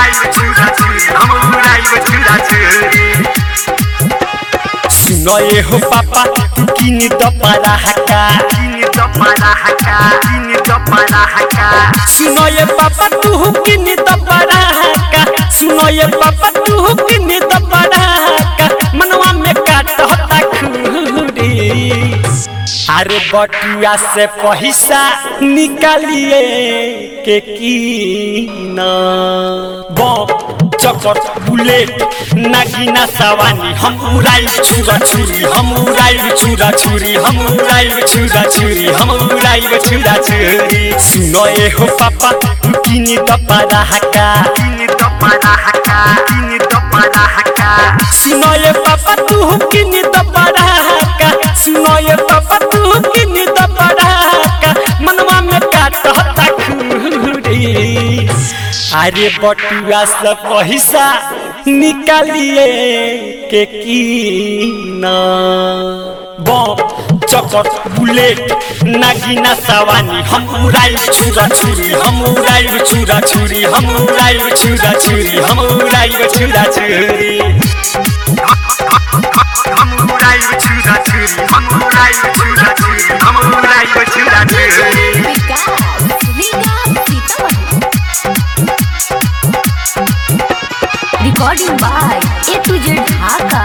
उड़ाइब छुरा छुरी हम उड़ाइब छुरा छुरी सुनो ये हो पापा तू किन द पराहका किन द पराहका किन द पराहका सुनो ये पापा तू किन द पराहका सुनो ये पापा तू किन द पराहका मनवा में काटता खूरी अरे बटुआ से पैसा निकालिए के की ना बम चकर बुलेट नागिना सवानी हम उड़ाई छुरा छुरी हम उड़ाई छुरा छुरी हम उड़ाई छुरा छुरी हम उड़ाई छुरा छुरी सुनो ए हो पापा तू किन द पराहका किन द पराहका किन द पराहका सुनो ये पापा तू किन द पराहका सुनो ये पापा तू किन द पराहका मनवा में काटता खूरी अरे बटुआ से पैसा निकालिए के की ना बम चकर बुलेट नागिना सवानी हम उड़ाई छुरा छुरी हम उड़ाई छुरा छुरी हम उड़ाई छुरा छुरी हम उड़ाई छुरा छुरी हम उड़ाइब छुरा छुरी हम उड़ाइब छुरा छुरी हम उड़ाइब छुरा छुरी Vikas Vikas Sitamarhi recording by A to Z Dhaka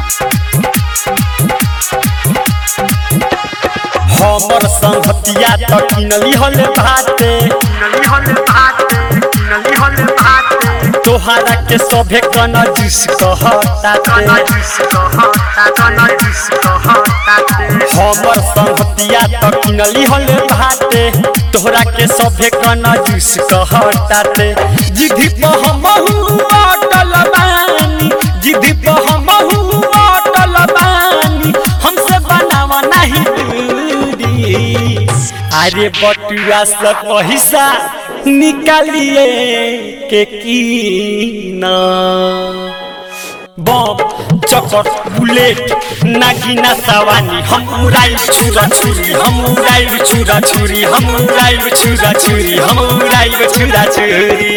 हमर संगतिया त किनली हले भाते नली हल भात नली हल भात तोहरा के सभे कन जिस कहताते कना जिस कहता कना जिस कहता हमर संगतिया त किनली हले भाते तोहरा के सभे कन जिस कहताते जिधि प हमहु अटल बानी जिधि प हमहु अटल बानी हमसे बनावा नहीं दूरी अरे बटुआ से पैसा निकालिए के की ना बम चकर बुलेट नागिना सवानी हम उड़ाई छुरा छुरी हम उड़ाई छुरा छुरी हम उड़ाई छुरा छुरी हम उड़ाई छुरा छुरी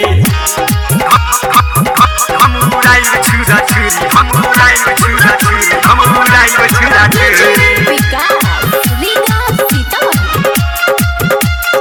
हम उड़ाइब छुरा छुरी हम उड़ाइब छुरा छुरी हम उड़ाइब छुरा छुरी विकास विकास सीतामढ़ी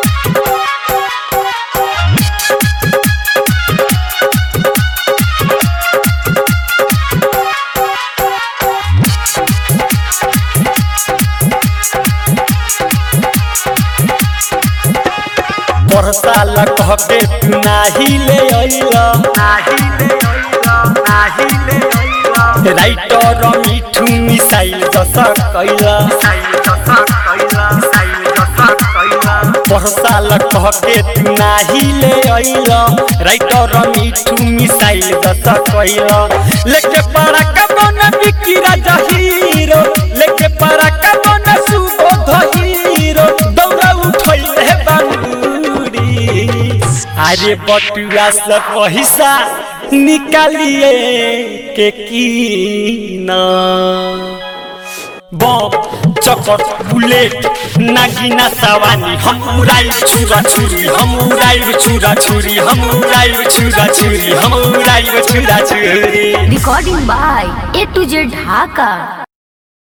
परसाल कह के तू नाही ले अइला नाही ले अइला नाही ले अइला राइटर मिठू मिसाइल जस कैला साइल जसा कैला साइल जसा कैला परसाल कह के तू नाही ले अइला राइटर मिठू मिसाइल जस कैला लेके पड़ा कबन बिकी राजा हीरो लेके पड़ा कबन सुबोध हीरो दौड़ा उठैले बांगुरी अरे बटुआ से पैसा निकालिए के की ना बम चकर बुलेट नागिना सवानी हम उड़ाई छुरा छुरी हम उड़ाई छुरा छुरी हम उड़ाई छुरा छुरी हम उड़ाई छुरा छुरी recording by A to Z Dhaka